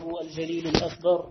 الله الجليل الأكبر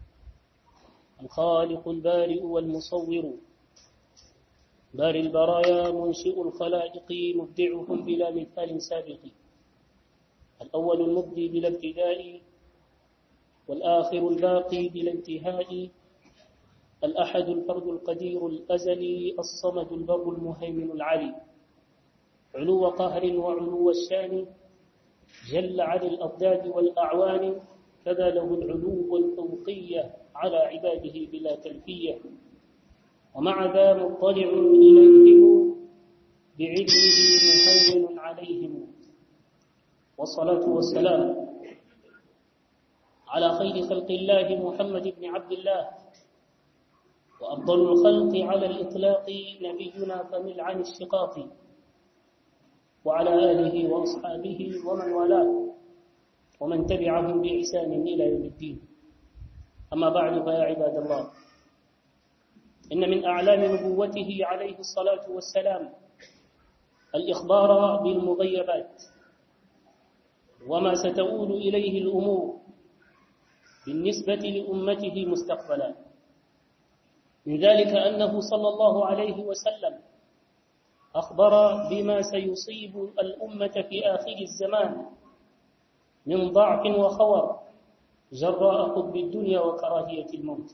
الخالق البارئ والمصور باري البرايا منشئ الخلائق مبدعهم بلا مثال سابق الأول المبدي بلا ابتداء والآخر الباقي بلا انتهاء الأحد الفرد القدير الأزلي الصمد البر المهيمن العلي علو قهر وعلو الشان جل عن الأضداد والأعوان كذا له العلو الفوقية على عباده بلا كلفية ومع ذا مطلع إليهم بعلمه مهيمن عليهم والصلاة والسلام على خير خلق الله محمد بن عبد الله وأفضل الخلق على الإطلاق نبينا فمل عن الشقاق وعلى آله وأصحابه ومن والاه ومن تبعهم بإحسان إلى يوم الدين أما بعد فيا عباد الله إن من أعلام نبوته عليه الصلاة والسلام الإخبار بالمغيبات وما ستؤول إليه الأمور بالنسبة لأمته مستقبلا من ذلك أنه صلى الله عليه وسلم أخبر بما سيصيب الأمة في آخر الزمان من ضعف وخور جراء حب الدنيا وكراهية الموت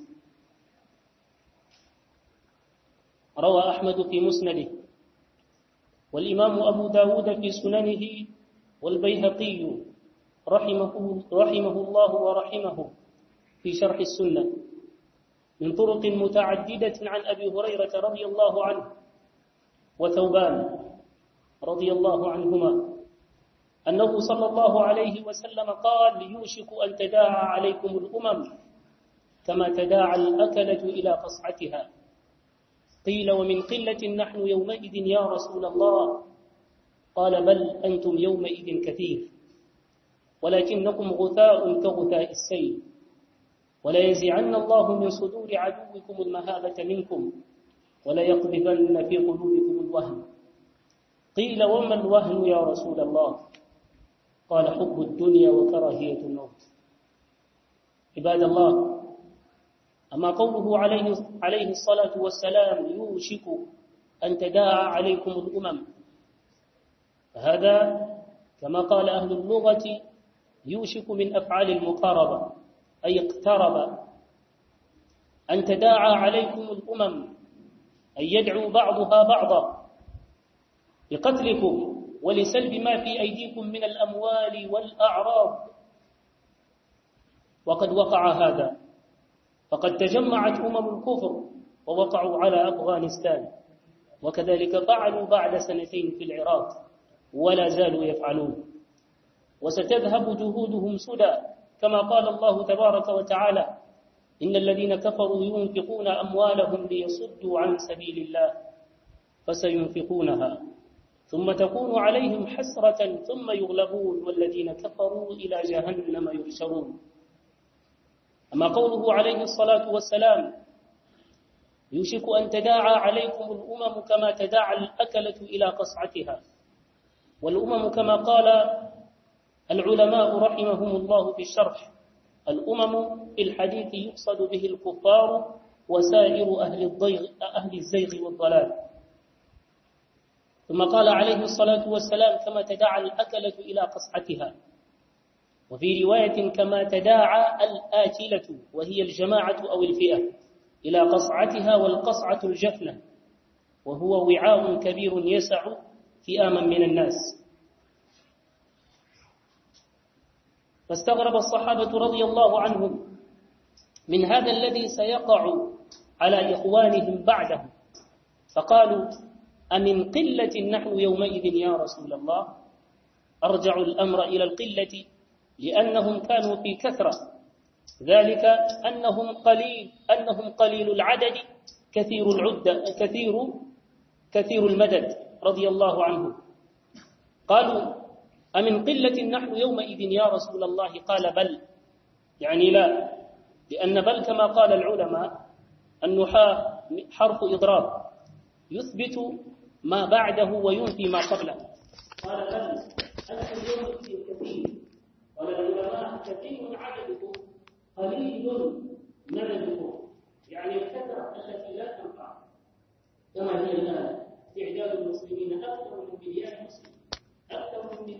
روى أحمد في مسنده والإمام أبو داود في سننه والبيهقي رحمه, رحمه الله ورحمه في شرح السنة من طرق متعددة عن أبي هريرة رضي الله عنه وثوبان رضي الله عنهما أنه صلى الله عليه وسلم قال يوشك أن تداعى عليكم الأمم كما تداعى الأكلة إلى قصعتها قيل ومن قلة نحن يومئذ يا رسول الله قال بل أنتم يومئذ كثير ولكنكم غثاء كغثاء السيل ولا ينزعن الله من صدور عدوكم المهابة منكم ولا يقذفن في قلوبكم الوهن قيل وما الوهن يا رسول الله قال حب الدنيا وكراهية الموت عباد الله أما قوله عليه, عليه الصلاة والسلام يوشك أن تداعى عليكم الأمم فهذا كما قال أهل اللغة يوشك من أفعال المقاربة أي اقترب أن تداعى عليكم الأمم أن يدعو بعضها بعضا بقتلكم ولسلب ما في أيديكم من الأموال والأعراض وقد وقع هذا فقد تجمعت أمم الكفر ووقعوا على أفغانستان وكذلك فعلوا بعد سنتين في العراق ولا زالوا يفعلون وستذهب جهودهم سدى كما قال الله تبارك وتعالى إن الذين كفروا ينفقون أموالهم ليصدوا عن سبيل الله فسينفقونها ثم تكون عليهم حسرة ثم يغلبون والذين كفروا إلى جهنم يحشرون أما قوله عليه الصلاة والسلام يوشك أن تداعى عليكم الأمم كما تداعى الأكلة إلى قصعتها والأمم كما قال العلماء رحمهم الله في الشرح الأمم في الحديث يقصد به الكفار وسائر أهل, الضيغ أهل الزيغ والضلال ثم قال عليه الصلاة والسلام كما تداعى الأكلة إلى قصعتها وفي رواية كما تداعى الآكلة وهي الجماعة أو الفئة إلى قصعتها والقصعة الجفنة وهو وعاء كبير يسع فئاما من الناس فاستغرب الصحابة رضي الله عنهم من هذا الذي سيقع على إخوانهم بعدهم فقالوا أمن قلة نحن يومئذ يا رسول الله أرجع الأمر إلى القلة لأنهم كانوا في كثرة ذلك أنهم قليل أنهم قليل العدد كثير العدة كثير كثير المدد رضي الله عنهم قالوا أمن قلة نحن يومئذ يا رسول الله قال بل يعني لا لأن بل كما قال العلماء النحاة حرف إضراب يثبت ما بعده وينفي ما قبله قال بل أنتم يومئذ كثير قال العلماء كثير عددكم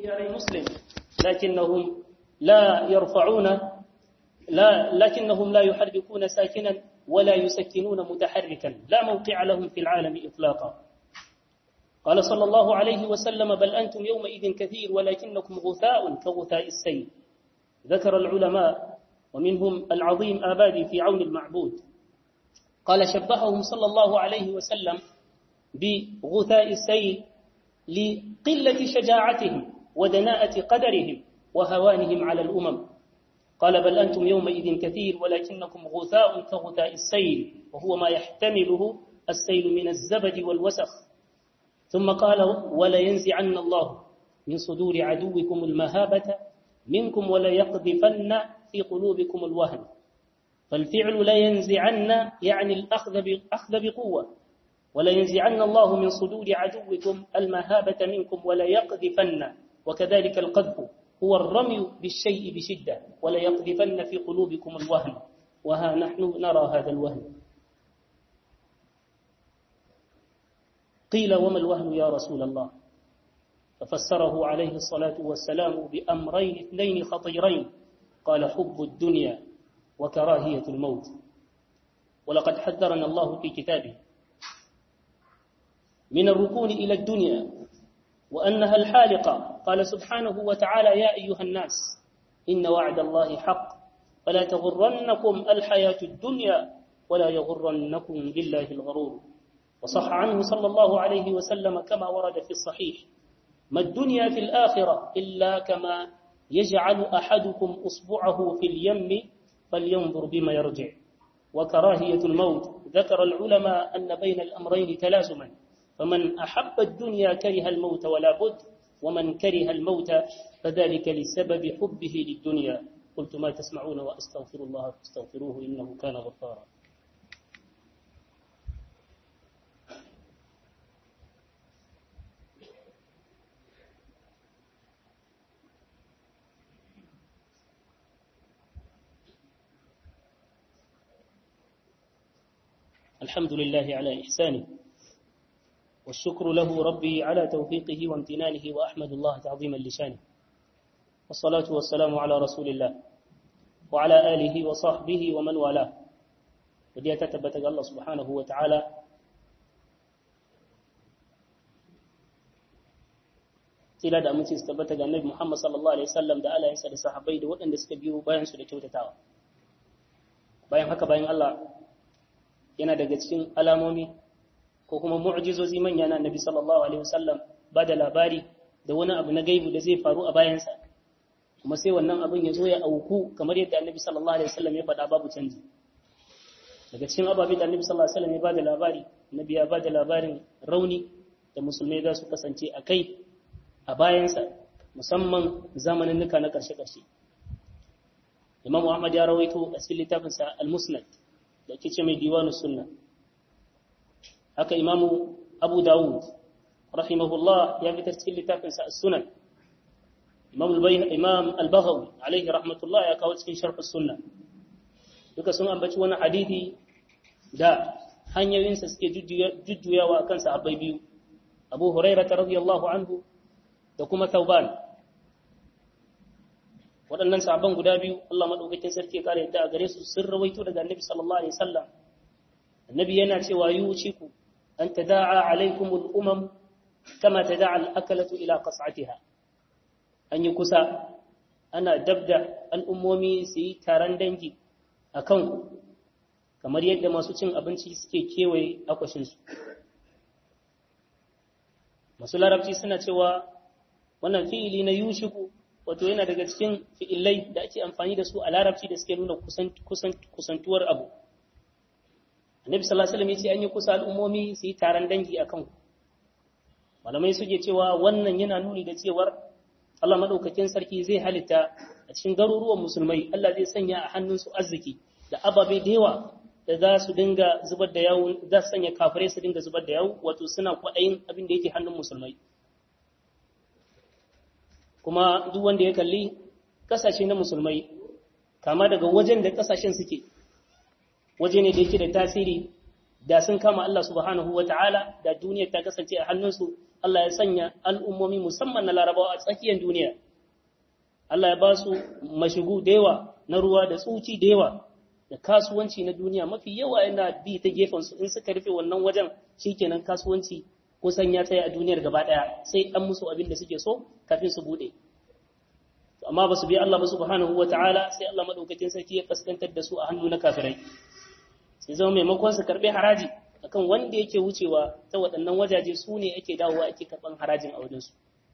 ديار مسلم لكنهم لا يرفعون لا لكنهم لا يحركون ساكنا ولا يسكنون متحركا لا موقع لهم في العالم إطلاقا قال صلى الله عليه وسلم بل أنتم يومئذ كثير ولكنكم غثاء كغثاء السيل ذكر العلماء ومنهم العظيم آبادي في عون المعبود قال شبههم صلى الله عليه وسلم بغثاء السيل لقلة شجاعتهم ودناءة قدرهم وهوانهم على الأمم قال بل أنتم يومئذ كثير ولكنكم غثاء كغثاء السيل وهو ما يحتمله السيل من الزبد والوسخ ثم قال ولينزعن الله من صدور عدوكم المهابة منكم وليقذفن في قلوبكم الوهن فالفعل لا ينزعن يعني الأخذ أخذ بقوة ولا ينزعن الله من صدور عدوكم المهابة منكم ولا يقذفن وكذلك القذف هو الرمي بالشيء بشدة ولا يقذفن في قلوبكم الوهن وها نحن نرى هذا الوهن قيل وما الوهن يا رسول الله ففسره عليه الصلاة والسلام بأمرين اثنين خطيرين قال حب الدنيا وكراهية الموت ولقد حذرنا الله في كتابه من الركون إلى الدنيا وأنها الحالقة قال سبحانه وتعالى يا أيها الناس إن وعد الله حق فلا تغرنكم الحياة الدنيا ولا يغرنكم بالله الغرور وصح عنه صلى الله عليه وسلم كما ورد في الصحيح ما الدنيا في الآخرة إلا كما يجعل أحدكم أصبعه في اليم فلينظر بما يرجع وكراهية الموت ذكر العلماء أن بين الأمرين تلازما فمن أحب الدنيا كره الموت ولا بد ومن كره الموت فذلك لسبب حبه للدنيا قلت ما تسمعون وأستغفر الله فاستغفروه إنه كان غفارا الحمد لله على إحسانه والشكر له ربي على توفيقه وامتنانه وأحمد الله تعظيما لشانه والصلاة والسلام على رسول الله وعلى آله وصحبه ومن والاه ودي تتبت الله سبحانه وتعالى tila da aminci su tabbata ga Annabi Muhammad sallallahu alaihi wasallam da alayensa da sahabbai da waɗanda suka biyo bayan su da kyautatawa bayan haka bayan Allah yana daga cikin alamomi ko kuma mu'jizozi manya na Annabi sallallahu alaihi wasallam ba da labari da wani abu na gaibu da zai faru a bayansa kuma sai wannan abin ya zo ya auku kamar yadda Annabi sallallahu alaihi wasallam ya faɗa babu canji daga cikin ababe da Annabi sallallahu alaihi wasallam ya ba da labari Annabi ya ba da labarin rauni da musulmai za su kasance a kai a bayansa musamman zamanin nuka na ƙarshe-ƙarshe Imam Ahmad ya rawaito a cikin littafinsa Al-Musnad da ke ce mai diwanu sunna haka imamu abu dawud rahimahullah ya fitar cikin littafinsa sunan imam al-baghawi alaihi rahmatullah ya kawo cikin sharh sunna duka sun ambaci wani hadithi da hanyoyinsa suke jujjuyawa akan sahabbai biyu abu hurairah radiyallahu anhu da kuma tauban waɗannan sahabban guda biyu Allah madaukakin sarki ya kare yadda a gare su sun rawaito daga annabi sallallahu alaihi wasallam annabi yana cewa yuciku an tada'a alaikum al-umam kama tada'a al-akalatu ila qas'atiha an yi kusa ana dabda al'ummomi su yi taron dangi a kanku kamar yadda masu cin abinci suke kewaye akwashinsu masu larabci suna cewa wannan fi'ili na yushiku wato yana daga cikin fi'ilai da ake amfani da su a larabci da suke nuna kusantuwar abu annabi sallallahu alaihi wasallam yace an yi kusa al'ummomi su yi taron dangi akan ku malamai suke cewa wannan yana nuni da cewar Allah madaukakin sarki zai halitta a cikin garuruwan musulmai Allah zai sanya a hannunsu arziki da ababe da yawa da za su dinga zubar da yawo za su sanya kafirai su dinga zubar da yawo wato suna kwaɗayin abin da yake hannun musulmai kuma duk wanda ya kalli kasashe na musulmai kama daga wajen da kasashen suke waje ne da yake da tasiri da sun kama Allah subhanahu wa ta'ala da duniyar ta kasance a hannunsu Allah ya sanya al'ummomi musamman na larabawa a tsakiyar duniya Allah ya ba su mashigu da yawa na ruwa da tsuci da yawa da kasuwanci na duniya mafi yawa yana bi ta gefen su in suka rufe wannan wajen shikenan kasuwanci kusan ya tsaya a duniyar gaba daya sai an musu abin da suke so kafin su bude amma ba su bi Allah ba subhanahu wataala sai Allah madaukakin sarki ya kaskantar da su a hannu na kafirai sai zama maimakon su karbe haraji akan wanda yake wucewa ta waɗannan wajaje su ne ake dawowa ake karɓan harajin a wajensu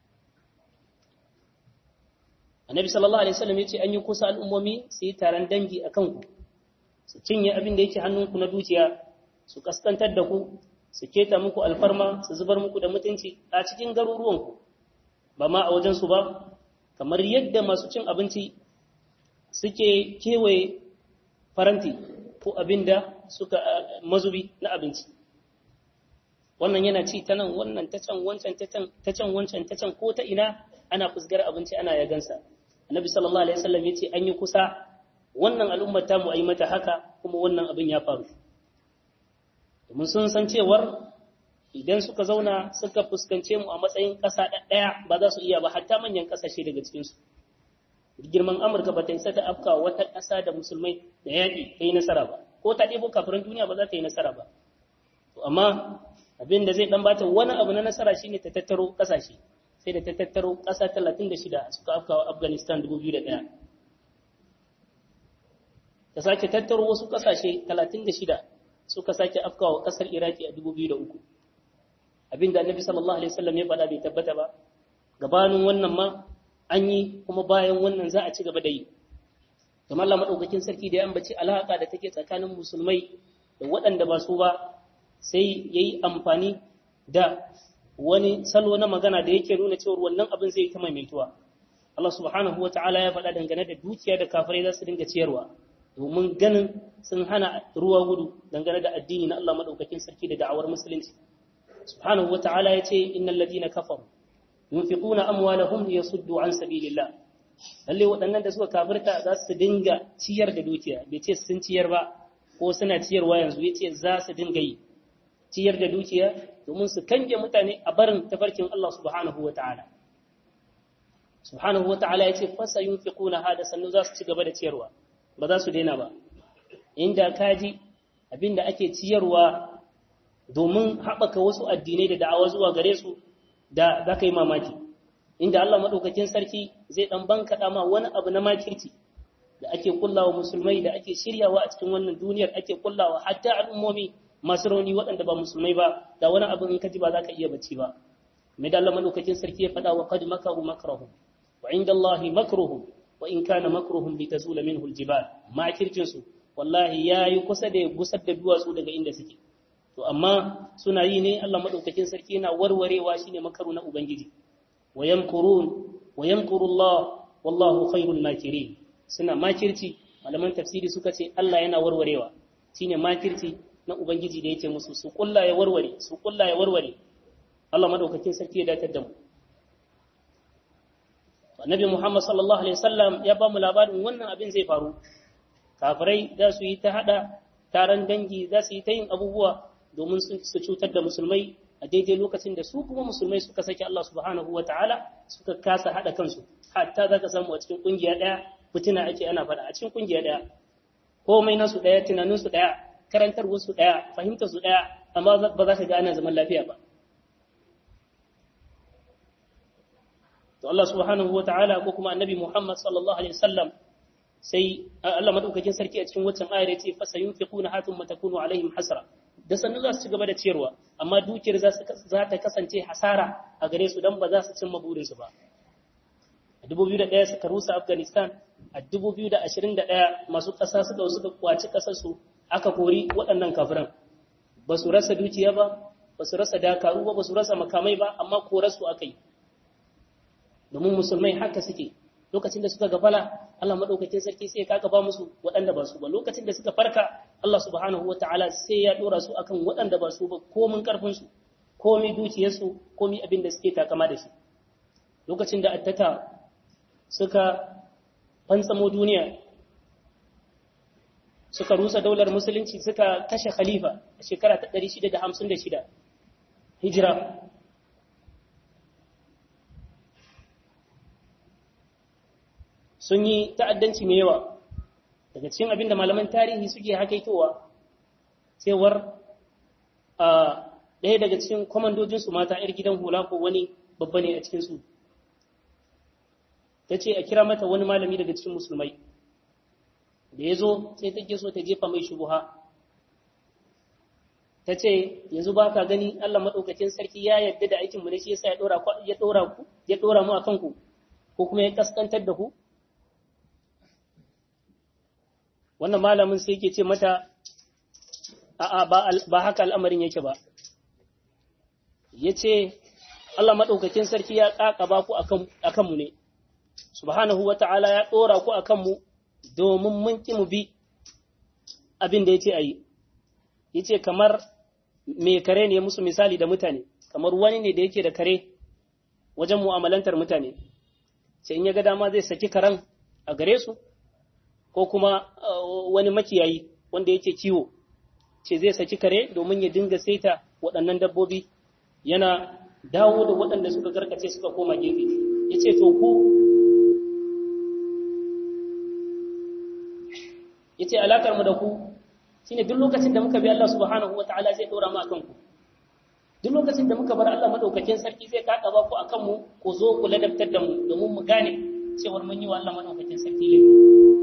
annabi sallallahu alaihi wasallam yace an yi kusa al'ummomi su yi taron dangi a kanku su cinye abin da yake hannunku na dukiya su kaskantar da ku su keta muku alfarma su zubar muku da mutunci a cikin garuruwanku ba ma a wajensu ba kamar yadda masu cin abinci suke kewaye faranti ko abin da suka mazubi na abinci wannan yana ci ta nan wannan ta can wancan ta can wancan ta can ko ta ina ana fusgar abinci ana yagansa annabi sallallahu alaihi wasallam yace an yi kusa wannan al'ummar ta mu ayi mata haka kuma wannan abin ya faru domin sun san cewar idan suka zauna suka fuskance mu a matsayin ƙasa ɗaya ba za su iya ba hatta manyan ƙasashe daga cikinsu girman amurka ba ta isa ta afka wata ƙasa da musulmai da yaƙi ta yi nasara ba ko ta ɗebo kafirin duniya ba za ta yi nasara ba amma abin da zai ɗan bata wani abu na nasara shine ta tattaro ƙasashe sai da ta tattaro ƙasa talatin da shida suka afka wa afghanistan dubu biyu da ɗaya ta sake tattaro wasu ƙasashe talatin da shida suka sake afka wa ƙasar iraki a dubu biyu da uku abin da annabi sallallahu alaihi wasallam ya faɗa bai tabbata ba gabanin wannan ma an yi kuma bayan wannan za a ci gaba da yi kamar Allah madaukakin sarki da ya ambaci alaka da take tsakanin musulmai da waɗanda ba su ba sai yayi amfani da wani salo na magana da yake nuna cewa wannan abin zai ta maimaituwa Allah subhanahu wataala ya faɗa dangane da dukiya da kafirai za su dinga ciyarwa domin ganin sun hana ruwa gudu dangane da addini na Allah madaukakin sarki da da'awar musulunci subhanahu wataala ya ce innal ladina kafaru yunfiquna amwalahum liyasuddu an sabilillah lalle waɗannan da suka kafirta za su dinga ciyar da dukiya bai ce sun ciyar ba ko suna ciyarwa yanzu yace za su dinga yi ciyar da dukiya domin su kange mutane a barin tafarkin Allah subhanahu wataala subhanahu wataala yace fasa yunfiquna hada sannu za su ci gaba da ciyarwa ba za su daina ba inda kaji abinda ake ciyarwa domin haɓaka wasu addinai da da'awa zuwa gare su da za ka yi mamaki inda Allah maɗaukakin sarki zai ɗan bankaɗa ma wani abu na makirci da ake kullawa musulmai da ake shiryawa a cikin wannan duniyar ake kullawa hatta al'ummomi masu rauni waɗanda ba musulmai ba da wani abu in ka ji ba za ka iya bacci ba mai da Allah maɗaukakin sarki ya faɗa wa qad makaru makrahum wa inda Allah makruhum wa in kana makruhum li tazula minhu aljibal makircin su wallahi yayi kusa da gusar da duwatsu daga inda suke to amma suna yi ne Allah madaukakin sarki yana warwarewa shine makaru na ubangiji wa yamkurun wa yamkuru Allah wallahu khairul makirin suna makirci malaman tafsiri suka ce Allah yana warwarewa shine makirci na ubangiji da yake musu su kulla ya warware su kulla ya warware Allah madaukakin sarki ya datar da mu Annabi Muhammad sallallahu alaihi wasallam ya ba mu labarin wannan abin zai faru kafirai za su yi ta hada taron dangi za su yi ta yin abubuwa domin su cutar da musulmai a daidai lokacin da su kuma musulmai suka saki Allah subhanahu wa ta'ala suka kasa haɗa kansu hatta za ka samu a cikin ƙungiya ɗaya fitina ake ana faɗa a cikin ƙungiya ɗaya komai nasu ɗaya tunaninsu ɗaya karantarwarsu ɗaya fahimtarsu ɗaya amma ba za ka ga ana zaman lafiya ba to Allah subhanahu wa ta'ala ko kuma annabi Muhammad sallallahu alaihi wasallam sai Allah madaukakin sarki a cikin waccan ayar yace fa sayunfiquna hatum matakunu alaihim hasra da sannu za su ci gaba da ciyarwa amma dukiyar za ta kasance hasara a gare su don ba za su cimma burinsu ba a 2001 suka rusa afghanistan a 2021 masu ƙasa suka suka kwaci ƙasarsu aka kori waɗannan kafiran ba su rasa dukiya ba ba su rasa dakaru ba ba su rasa makamai ba amma korarsu aka yi domin musulmai haka suke lokacin da suka gafala Allah madaukakin sarki sai ya ba musu waɗanda ba su ba lokacin da suka farka Allah subhanahu wataala sai ya dora su akan waɗanda ba su ba komin karfin su komai dukiyar su komai abin da suke takama da shi lokacin da attata suka fantsamo duniya suka rusa daular musulunci suka kashe khalifa a shekara ta 656 hijira sun yi ta'addanci mai yawa daga cikin abin da malaman tarihi suke hakaitowa cewar a ɗaya daga cikin kwamandojinsu mata 'yar gidan hula ko wani babba ne a cikinsu ta ce a kira mata wani malami daga cikin musulmai da ya zo sai take so ta jefa mai shubuha ta ce yanzu ba ka gani Allah maɗaukakin sarki ya yarda da aikinmu ne shi yasa ya ɗora ya ɗora ku ya ɗora mu a kanku ko kuma ya kaskantar da ku wannan malamin sai yake ce mata a'a ba haka al'amarin yake ba ya ce Allah maɗaukakin sarki ya ƙaƙaba ku a kanmu ne subhanahu wa ta'ala ya ɗora ku a kanmu domin mun ƙi mu bi abin da ya ce a yi ya ce kamar mai kare ne musu misali da mutane kamar wani ne da yake da kare wajen mu'amalantar mutane sai in ya ga dama zai saki karen a gare su ko kuma wani makiyayi wanda yake kiwo ce zai saki kare domin ya dinga saita waɗannan dabbobi yana dawo da waɗanda suka garkace suka koma gefe ya ce to ku ya ce alakar mu da ku shine duk lokacin da muka bi Allah subhanahu wa ta'ala zai ɗora mu a kanku duk lokacin da muka bar Allah madaukakin sarki zai kaka ba ku akan mu ku zo ku ladabtar da mu domin mu gane cewar mun yi wa Allah madaukakin sarki laifi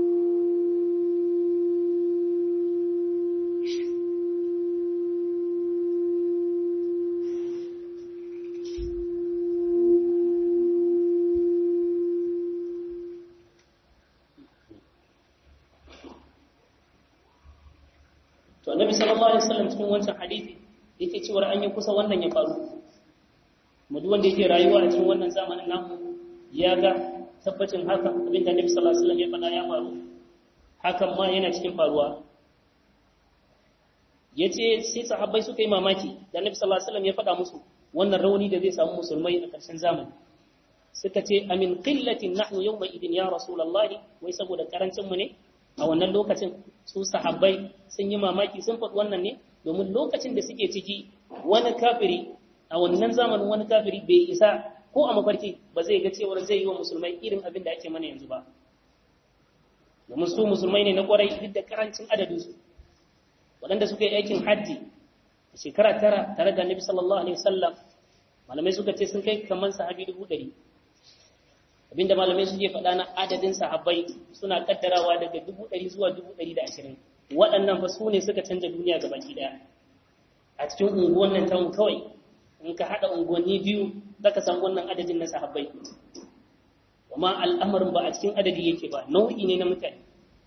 to annabi sallallahu alaihi wasallam cikin wancan hadisi yake cewa an yi kusa wannan ya faru mu duk wanda yake rayuwa a cikin wannan zamanin namu ya ga tabbacin hakan abin da annabi sallallahu alaihi wasallam ya faɗa ya faru hakan ma yana cikin faruwa yace sai sahabbai suka yi mamaki da annabi sallallahu alaihi wasallam ya faɗa musu wannan rauni da zai samu musulmai a ƙarshen zamani suka ce amin qillatin nahnu yawma idin ya rasulullahi wai saboda karancin mu ne a wannan lokacin su sahabbai sun yi mamaki sun faɗi wannan ne domin lokacin da suke ciki wani kafiri a wannan zamanin wani kafiri bai isa ko a mafarki ba zai ga cewar zai yi wa musulmai irin abin da ake mana yanzu ba domin su musulmai ne na kwarai duk da karancin adadinsu waɗanda suka yi aikin haddi a shekara tara tare da annabi sallallahu alaihi wasallam malamai suka ce sun kai kamar sahabi dubu ɗari abinda malamai suke faɗa na adadin sahabbai suna kaddarawa daga dubu ɗari zuwa dubu ɗari da ashirin waɗannan fa su ne suka canza duniya ga baki ɗaya a cikin unguwan nan tamu kawai in ka haɗa unguwanni biyu za ka samu wannan adadin na sahabbai amma al'amarin ba a cikin adadi yake ba nau'i ne na mutane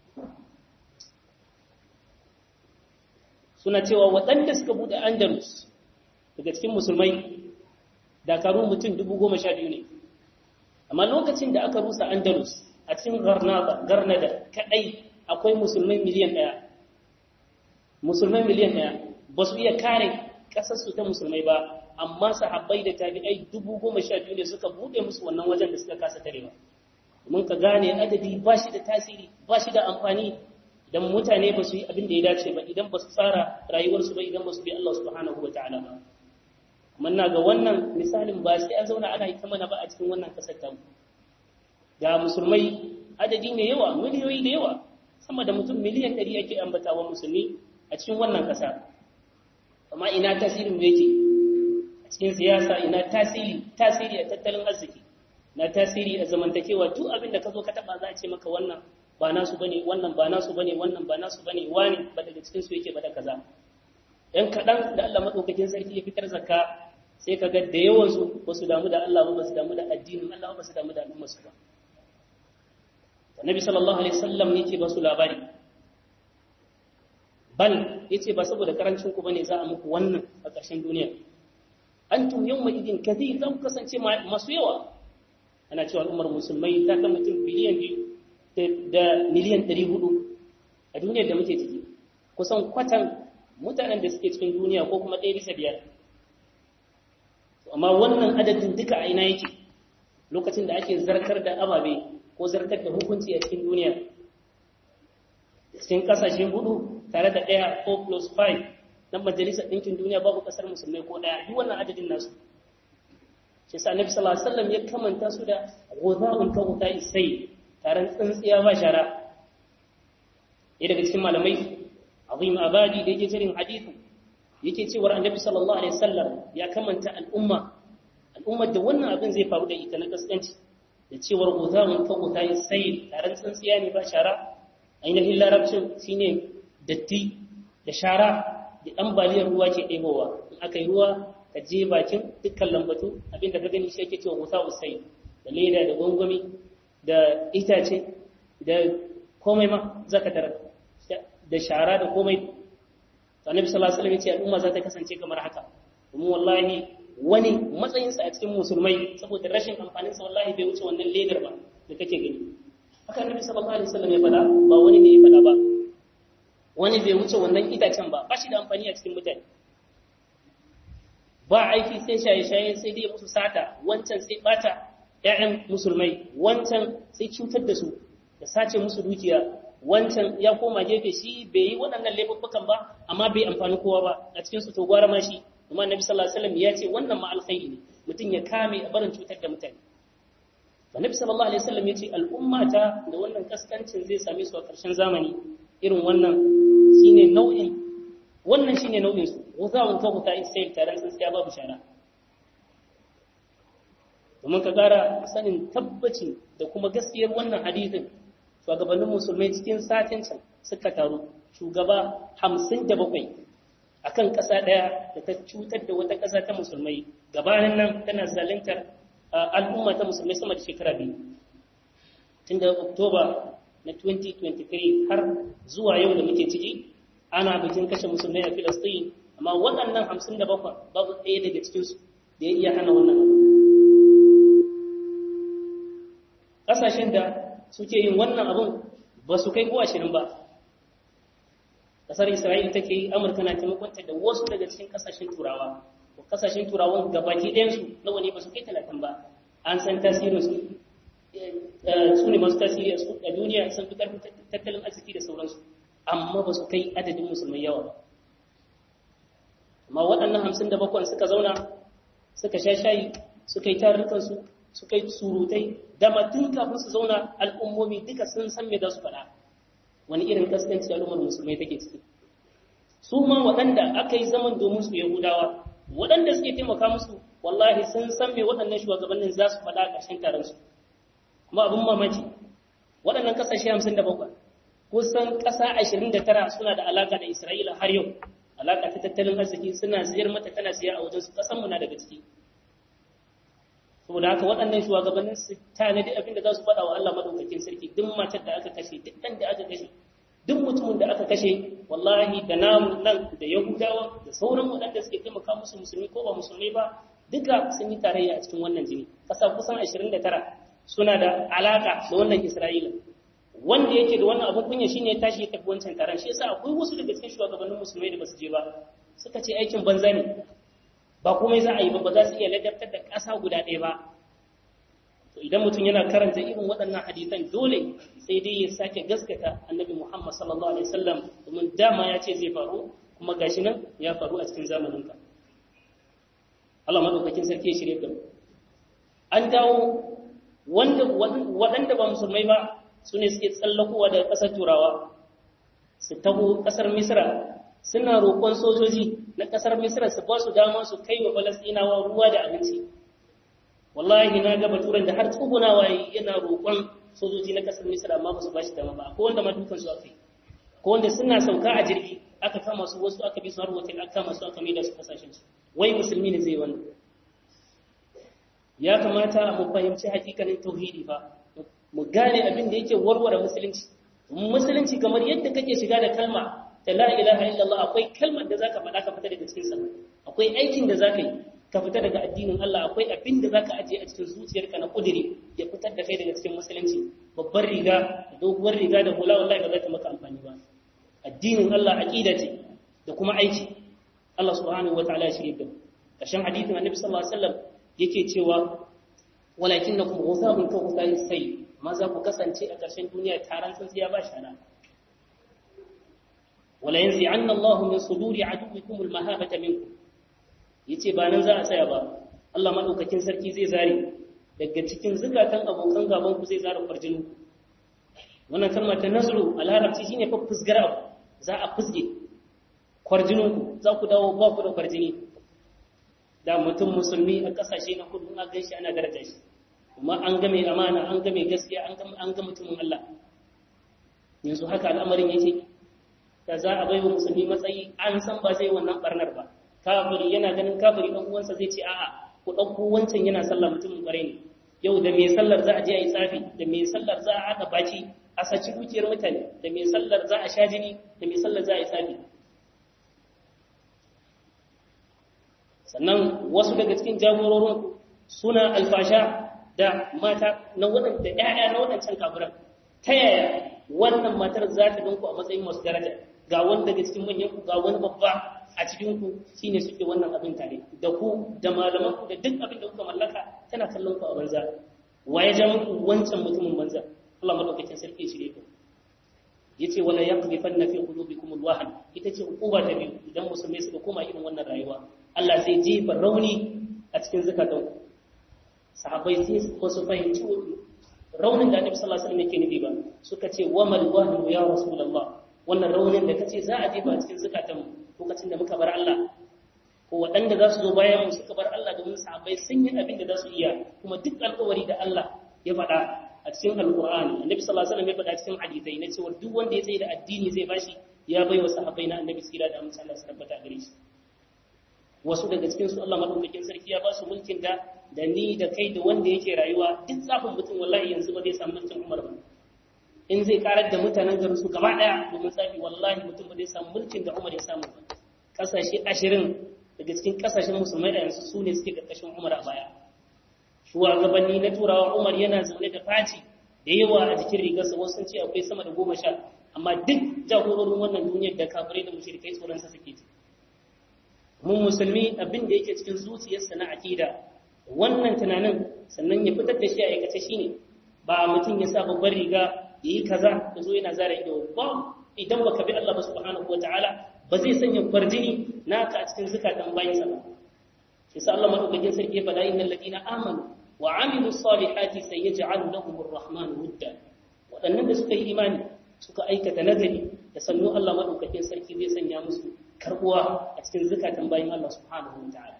suna cewa waɗanda suka buɗe andalus daga cikin musulmai dakaru mutum dubu goma sha biyu ne amma lokacin da aka rusa andalus a cikin garnada garnada kadai akwai musulmai miliyan daya musulmai miliyan daya ba su iya kare kasarsu ta musulmai ba amma sahabbai da tabi'ai dubu goma sha biyu ne suka bude musu wannan wajen da suka kasa tarewa mun ka gane adadi ba shi da tasiri ba shi da amfani idan mutane ba su yi abin da ya dace ba idan ba su tsara rayuwarsu ba idan ba su bi Allah subhanahu wa ta'ala ba manna ga wannan misalin ba sai an zauna ana yi ta mana ba a cikin wannan kasar tamu ga musulmai adadi mai yawa miliyoyi da yawa sama da mutum miliyan ɗari ake ambatawa musulmi a cikin wannan ƙasa amma ina tasirin da yake a cikin siyasa ina tasiri tasiri a tattalin arziki na tasiri a zamantakewa duk abin da ka zo ka taɓa za a ce maka wannan ba nasu bane wannan ba nasu bane wannan ba nasu bane wani ba daga cikin su yake ba da kaza ɗan kaɗan da Allah maɗaukakin sarki ya fitar zakka sai ka ga da yawansu ba su damu da Allah ba ba su damu da addinin Allah ba su damu da al'ummarsu ba Annabi sallallahu alaihi wasallam ne ke ba su labari bal yace ba saboda karancin ku bane za a muku wannan a ƙarshen duniya antum yawma idin kathir zan kasance masu yawa ana cewa al'ummar musulmai ta kan mutum biliyan biyu da miliyan ɗari hudu a duniyar da muke ciki kusan kwatan mutanen da suke cikin duniya ko kuma ɗaya bisa biyar amma wannan adadin duka a ina yake lokacin da ake zartar da ababe ko zartar da hukunci a cikin duniya cikin kasashen hudu tare da ɗaya 4 plus 5 na majalisar ɗinkin duniya babu ƙasar musulmai ko ɗaya duk wannan adadin nasu shi sa annabi sallallahu alaihi wasallam ya kamanta su da ghudha'un ka ghudha'i sai taron tsintsiya ba shara ɗaya daga cikin malamai azim abadi da yake jirin hadithu yake cewar annabi sallallahu alaihi wasallam ya kamanta al'umma al'ummar da wannan abin zai faru da ita na kaskanci da cewar guzamun ka guta ya sai taron tsintsiya ne ba shara ainihin larabcin shine datti da shara da ambaliyar ruwa ke ɗebowa in aka yi ruwa ka je bakin dukkan lambatu abinda ka gani shi ake cewa gusa usai da leda da gwangwami da itace da komai ma za ka tara da shara da komai annabi sallallahu alaihi wasallam ya ce al'umma za ta kasance kamar haka domin wallahi wani matsayinsa a cikin musulmai saboda rashin amfanin sa wallahi bai wuce wannan ledar ba da kake gani haka annabi sallallahu alaihi wasallam ya faɗa ba wani ne ya faɗa ba wani bai wuce wannan itacen ba ba shi da amfani a cikin mutane ba aiki sai shaye-shaye sai dai musu sata wancan sai bata ƴaƴan musulmai wancan sai cutar da su da sace musu dukiya wancan ya koma gefe shi bai yi waɗannan laifuffukan ba amma bai amfani kowa ba a cikin su to gwara ma shi kuma annabi sallallahu alaihi wasallam ya ce wannan ma alkhairi ne mutum ya kame a barin cutar da mutane annabi sallallahu alaihi wasallam ya ce al'ummata da wannan kaskancin zai same su a ƙarshen zamani irin wannan shine nau'in wannan shine nau'in su wazawun ka huta sai tare sun sai babu shara domin ka ƙara sanin tabbaci da kuma gaskiyar wannan hadisin shugabannin musulmai cikin satin can suka taru shugaba hamsin da bakwai a kan ƙasa ɗaya da ta cutar da wata ƙasa ta musulmai gabanin nan tana zalintar al'umma ta musulmai sama da shekara biyu tun da oktoba na 2023 har zuwa yau da muke ciki ana bikin kashe musulmai a filistin amma waɗannan hamsin da bakwai babu ɗaya daga cikinsu da ya iya hana wannan abu ƙasashen da suke yin wannan abun ba su kai ko ashirin ba ƙasar isra'ila take yi amurka na taimakonta da wasu daga cikin ƙasashen turawa ko ƙasashen turawan gabaki ɗayansu nawa ne ba su kai talatin ba an san tasirin su su ne masu tasiri a duniya sun fi ƙarfin tattalin arziki da sauransu amma ba su kai adadin musulmai yawa ba amma waɗannan hamsin da bakwai suka zauna suka sha shayi suka yi tarurrukansu suka yi surutai da matun kafin su zauna al'ummomi duka sun san me za su faɗa wani irin kaskanci al'ummar musulmai take ciki su ma waɗanda aka yi zaman domin su yahudawa waɗanda suke taimaka musu wallahi sun san me waɗannan shugabannin za su faɗa a ƙarshen taron su kuma abin mamaki waɗannan ƙasashe hamsin da bakwai kusan ƙasa ashirin da tara suna da alaƙa da isra'ila har yau alaƙa ta tattalin arziki suna siyar mata tana siya a wajen su ƙasanmu na daga ciki saboda haka waɗannan shugabannin su tanadi abin da za su faɗa wa Allah madaukakin sarki duk matar da aka kashe duk ɗan da aka kashe duk mutumin da aka kashe wallahi da namu nan da yahudawa da sauran waɗanda suke taimaka musu musulmi ko ba musulmi ba duka sun yi tarayya a cikin wannan jini ƙasa kusan 29 suna da alaka da wannan isra'ila wanda yake da wannan abin kunya shine ya tashi ya tafi wancan taron shi yasa akwai wasu daga cikin shugabannin musulmai da basu je ba suka ce aikin banza ne ba komai za a yi ba ba za su iya ladabtar da ƙasa guda ɗaya ba to idan mutum yana karanta irin waɗannan hadisan dole sai dai ya sake gaskata annabi Muhammad sallallahu alaihi wasallam domin dama ya ce zai faru kuma gashi nan ya faru a cikin zamanin ka Allah madaukakin sarki ya shirye da mu an dawo wanda waɗanda ba musulmai ba su ne suke tsallakowa daga ƙasar turawa su taho ƙasar misra suna roƙon sojoji na ƙasar misra su ba su dama su kai wa falastinawa ruwa da abinci wallahi na ga baturan da har tsugunawa yana roƙon sojoji na ƙasar misra amma ba su ba shi dama ba akwai wanda ma dukan su aka yi ko wanda suna sauka a jirgi aka kama su wasu aka bi su har hotel aka kama su aka mai da su kasashen su wai musulmi ne zai wannan ya kamata mu fahimci hakikanin tauhidi fa mu gane abin da yake warware musulunci musulunci kamar yadda kake shiga da kalma ta la ilaha illallah akwai kalmar da zaka faɗa ka fita daga cikin sa akwai aikin da zaka yi ka fita daga addinin Allah akwai abin da zaka aje a cikin zuciyarka na kudiri ya fitar da kai daga cikin musulunci babbar riga doguwar riga da hula wallahi ba za ta maka amfani ba addinin Allah aqida ce da kuma aiki Allah subhanahu wataala ya shirye da mu kashin hadisin annabi sallallahu alaihi wasallam yake cewa walakinnakum ghusabun ka ghusayin sayy ma za ku kasance a ƙarshen duniya taron tsintsiya ba shana wala yanzu an Allah min suduri aduwikum almahabata minkum yace ba nan za a tsaya ba Allah madaukakin sarki zai zare daga cikin zukatan abokan gaban ku zai zare farjin wannan kalmar ta nazru a larabci shine fa fusgar abu za a fusge kwarjininku za ku dawo ba ku da kwarjini da mutum musulmi a kasashe na kudu a ganshi ana daraja shi kuma an ga mai amana an ga mai gaskiya an ga mutumin Allah yanzu haka al'amarin yake da za a baiwa musulmi matsayi an san ba zai wannan barnar ba kafiri yana ganin kafiri dan uwansa zai ce a'a ku dauko wancan yana sallah mutumin bare ne yau da mai sallar za a je a yi tsafi da mai sallar za a haɗa baki a saci dukiyar mutane da mai sallar za a sha jini da mai sallar za a yi tsafi sannan wasu daga cikin jagororin suna alfasha da mata na waɗanda ‘ya'ya na waɗancan kafiran ta yaya wannan matar za ta ganku a matsayin masu daraja ga wani daga cikin manyan ku ga wani babba a cikin ku shine suke wannan abin tare da ku da malaman ku da duk abin da kuka mallaka tana kallon ku a banza wa ya ja muku wancan mutumin banza Allah madaukakin sarki shirye ku yace wala yaqdhifanna fi qulubikum alwahan ita ce hukuma ta biyu idan musulmai suka koma irin wannan rayuwa Allah zai jefa rauni a cikin zakatan sahabbai sai su su fahimci raunin da Annabi sallallahu alaihi wasallam yake nufi ba suka ce wa mal wahnu ya rasulullah wannan raunin da kace za a jefa a cikin zakatan mu lokacin da muka bar Allah ko waɗanda za su zo bayan mu suka bar Allah domin sahabbai sun yi abin da za su iya kuma duk alƙawari da Allah ya faɗa a cikin alƙur'ani annabi sallallahu alaihi wasallam ya faɗa cikin hadisai na cewa duk wanda ya tsaye da addini zai bashi ya bai wa sahabbai na annabi sira da amince Allah su tabbata gare shi wasu daga cikin su Allah madaukakin sarki ya ba su mulkin da da ni da kai da wanda yake rayuwa duk zafin mutum wallahi yanzu ba zai samu mulkin Umar ba in zai karar da mutanen garin su gaba daya domin tsafi wallahi mutum ba zai samu mulkin da Umar ya samu ba kasashe 20 daga cikin kasashen musulmai a yanzu su ne suke karkashin Umar a baya shugabanni na turawa Umar yana zaune da faci da yawa a jikin rigarsa wasu sun ce akwai sama da goma sha amma duk jagororin wannan duniyar da kafirai da mushrikai tsoronsa suke ji mun musulmi abin da yake cikin zuciyarsa na akida wannan tunanin sannan ya fitar da shi a aikace shine ba mutum ya sa babbar riga yayi kaza da zo yana zara ido ba idan baka bi Allah subhanahu wataala ba zai sanya farjini naka a cikin zukatan bayansa ba shi sa Allah madaukakin sarki ya faɗa innal ladina amanu wa amilu salihati sayaj'alu lahum ar-rahman wudda waɗannan da suka yi imani suka aikata nagari da sannu Allah madaukakin sarki zai sanya musu karbuwa a cikin zakatan bayin Allah subhanahu wataala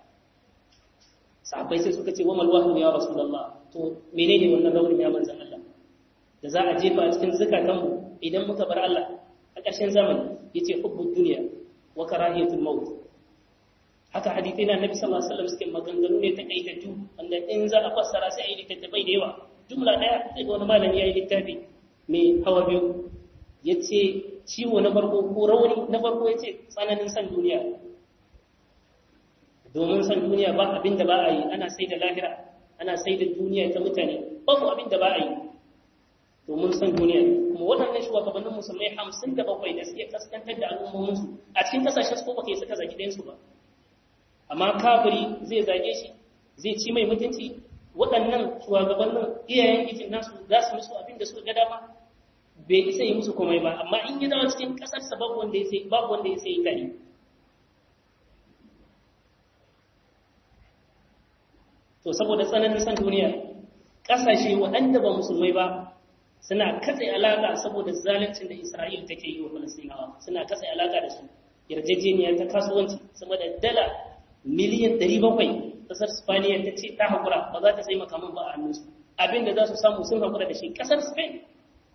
sahabbai sai suka ce wa mal wahyu ya rasulullah to menene wannan raunin ya manzon Allah da za a jefa a cikin zakatan mu idan muka bar Allah a ƙarshen zamani yace hubbud dunya wa karahiyatul maut haka hadithai na Nabi sallallahu alaihi wasallam suke maganganu ne ta kaitattu wanda in za a fassara sai ayi littattafai da yawa jumla daya sai ga wani malami yayi littafi mai hawa biyu yace ciwo na farko ko rauni na farko yace tsananin san duniya domin san duniya ba abin da ba a yi ana sai da lahira ana sai da duniya ta mutane babu abin da ba a yi domin san duniya kuma waɗannan shugabannin musulmai hamsin da bakwai da suke kaskantar da al'ummominsu a cikin kasashen su ko ba kai suka zaki ɗayansu ba amma kafiri zai zage shi zai ci mai mutunci waɗannan shugabannin iyayen gijin nasu za su musu abin da suka ga dama bai isa yi musu komai ba amma in yi dawo cikin ƙasarsa babu wanda ya sai babu wanda ya sai tare to saboda tsananin san duniya ƙasashe waɗanda ba musulmai ba suna katse alaƙa saboda zaluncin da Isra'il take yi wa Falastinawa suna katse alaƙa da su yarjejeniya ta kasuwanci sama da dala miliyan 700 kasar Spaniya ta ce ta haƙura ba za ta sai makaman ba a hannunsu abin da za su samu sun haƙura da shi ƙasar Spain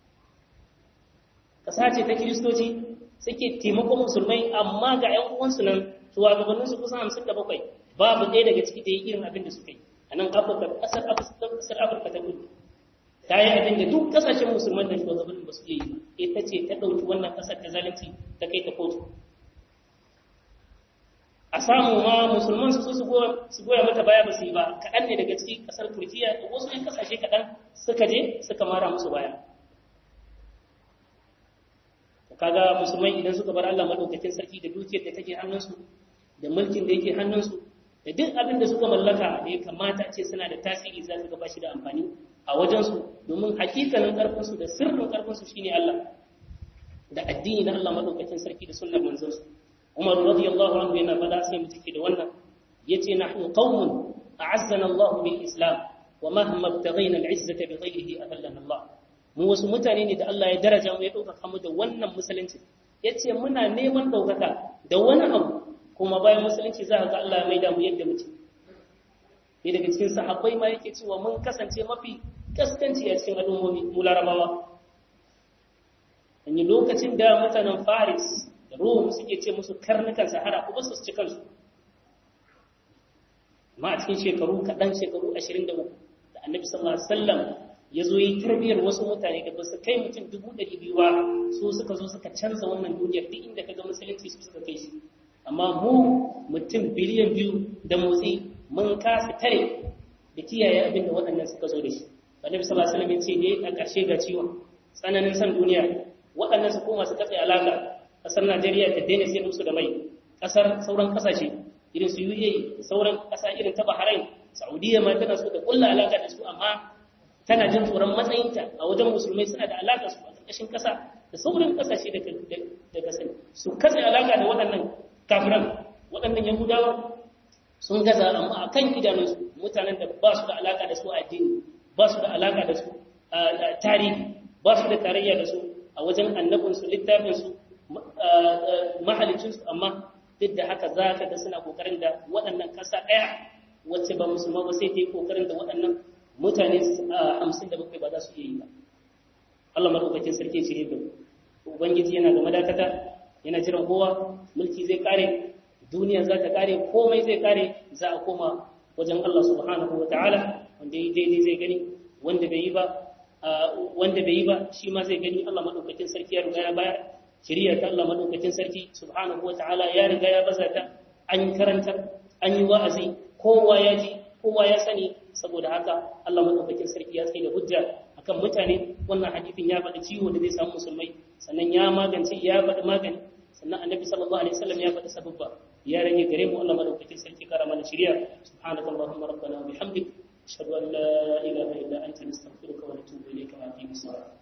ƙasa ce ta kiristoci suke taimakon musulmai amma ga 'yan uwansu nan shugabanninsu kusan hamsin da bakwai babu ɗaya daga ciki da ya irin abin da suka yi a nan afirka ƙasar afirka ta kudu ta yi abin da duk ƙasashen musulman da shugabannin ba su iya yi ita ce ta ɗauki wannan ƙasar ta zalunci ta kai ta kotu a samu ma musulman su su goya mata baya ba su yi ba kaɗan ne daga ciki ƙasar turkiya da wasu ‘yan ƙasashe kaɗan suka je suka mara musu baya kaga musulmai idan suka bar Allah madaukakin sarki da dukiyar da take hannunsu da mulkin da yake hannunsu da duk abin da suka mallaka da ya kamata a ce suna da tasiri za su ga shi da amfani a wajensu domin hakikanin ƙarfinsu da sirrin ƙarfinsu shine Allah da addini na Allah madaukakin sarki da sunnar manzansu Umar radiyallahu anhu yana fada sai mu take da wannan yace nahnu qaumun a'azzana Allah bil Islam wa mahma ibtaghayna al-izzata bi ghayrihi adallana Allah mu wasu mutane ne da Allah ya daraja mu ya ɗaukaka mu da wannan musulunci ya ce muna neman ɗaukaka da wani abu kuma bayan musulunci za ga Allah ya maida mu yadda muke ne daga cikin sahabbai ma yake cewa mun kasance mafi kaskanci a cikin al'ummomi mu larabawa an yi lokacin da mutanen faris da rom suke ce musu karnukan sahara ko su ci kansu amma a cikin shekaru kaɗan shekaru ashirin da uku da annabi sallallahu alaihi wasallam ya zo yi tarbiyyar wasu mutane da ba su kai mutum dubu ɗari biyu ba su suka zo suka canza wannan duniyar duk inda ka ga musulunci su suka kai shi amma mu mutum biliyan biyu da motsi mun kasa tare da kiyaye abin da waɗannan suka zo da shi annabi sallallahu alaihi wasallam ya ce ne a ƙarshe ga ciwon tsananin san duniya waɗannan su koma su katse alaƙa ƙasar Najeriya ta daina sayar musu da mai ƙasar sauran ƙasashe irin su UAE sauran ƙasa irin ta Bahrain Saudiya ma tana so ta kulla alaƙa da su amma tana jin tsoron matsayinta a wajen musulmai suna da alaƙa su a ƙarƙashin ƙasa da sauran ƙasashe daga sani su katse alaƙa da waɗannan kafiran waɗannan yahudawa sun gaza amma a kan idanunsu mutanen da ba su da alaƙa da su a addini ba su da alaƙa da su a tarihi ba su da tarayya da su a wajen annabinsu littafinsu mahalicinsu amma duk da haka za ka ga suna ƙoƙarin da waɗannan ƙasa ɗaya wacce ba musulma ba sai ta yi ƙoƙarin da waɗannan mutane hamsin da bakwai ba za su iya yi ba Allah maɗaukakin sarki ce da ubangiji yana da madakata yana jiran kowa mulki zai kare duniya za ta kare komai zai kare za a koma wajen Allah subhanahu wa ta'ala wanda yi daidai zai gani wanda bai yi ba wanda bai yi ba shi ma zai gani Allah madaukakin sarki ya riga ya bayar shari'a ta Allah madaukakin sarki subhanahu wa ta'ala ya riga ya baza ta an karanta an yi wa'azi kowa ya ji kowa ya sani saboda haka Allah madaukakin sarki ya tsaye da hujja akan mutane wannan hadithin ya faɗi ciwo da zai samu musulmai sannan ya magance ya faɗi magani sannan annabi sallallahu alaihi wasallam ya faɗi sababba ya rage gare mu Allah madaukakin sarki kara mana shari'a subhanaka allahumma rabbana wa bihamdik ashhadu an la ilaha illa anta nastaghfiruka wa natubu ilayka wa atubu ilayk